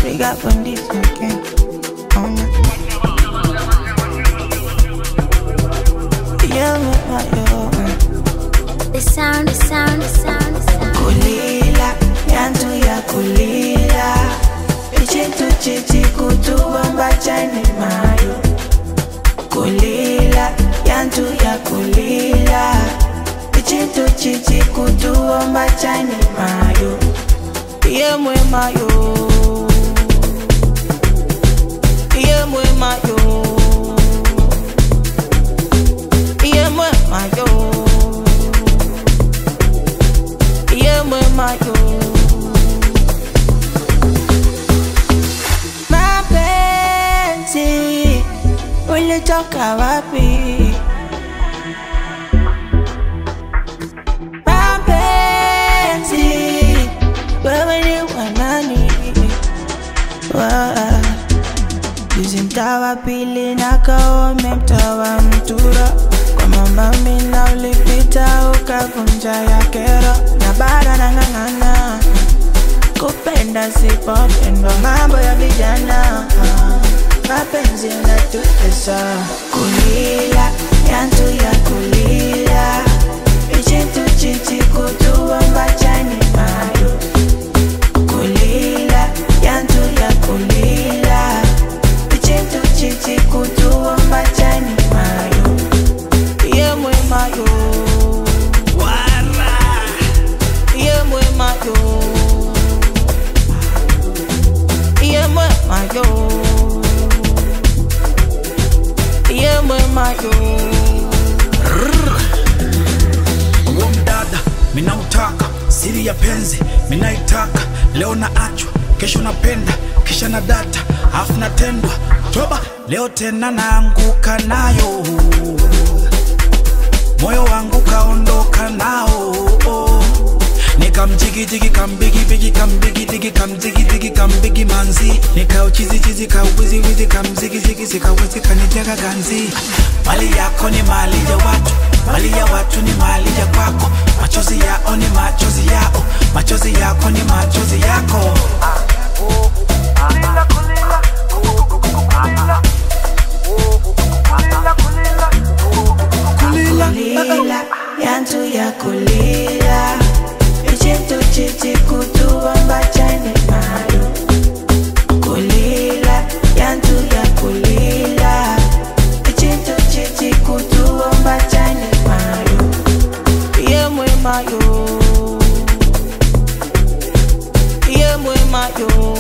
trigger from this again. Oh no. Yeah, me, my, yo. The sound, the sound, the sound, the sound. kulila yantu ya kulila ichintu chichi kutubomba chani mayo kulila yantu ya kulila ichintu chichi kutubomba chani mayo yemwe mayo yemwe mayo yemwe mayo yemwe mayo mapenzi ulitoka wapi mapenzi wewe ni wanani Wa- Juzi mtawa pili na kaome mtawa mtura kwa mama mina ulipita ukavunja ya kero na bara na ng'ang'ana kupenda sipopendwa mambo ya vijana mapenzi yanatutesa kulila yantu ya kulila ichintu chichi kutuomba chani mayo kulila yantu ya kulila ichintu chichi kutuomba chani mayo yemwe mayo yemwe mayo yemwe mayo yemwe mayo Huo mdada minautaka, siri ya penzi minaitaka. Leo na achwa, kesho napenda, kisha na data, afu natendwa toba. Leo tena naanguka nayo, moyo wangu kaondoka nao nikamjigijigi kambigibigi kambigidigi kamjigijigi kambigi manzi nikauchizichizi kauwiziwizi kamzigizigi kawezi kaniteka ganzi mali yako ni mali ya watu mali ya watu ni mali ya kwako machozi yao ni machozi yao machozi yako ni machozi yako kulila kulila yantu ya kulila ichintu chichi kutuomba chani mayo kulila yantu ya kulila ichintu chichi kutuomba chani mayo yemwe mayo yemwe mayo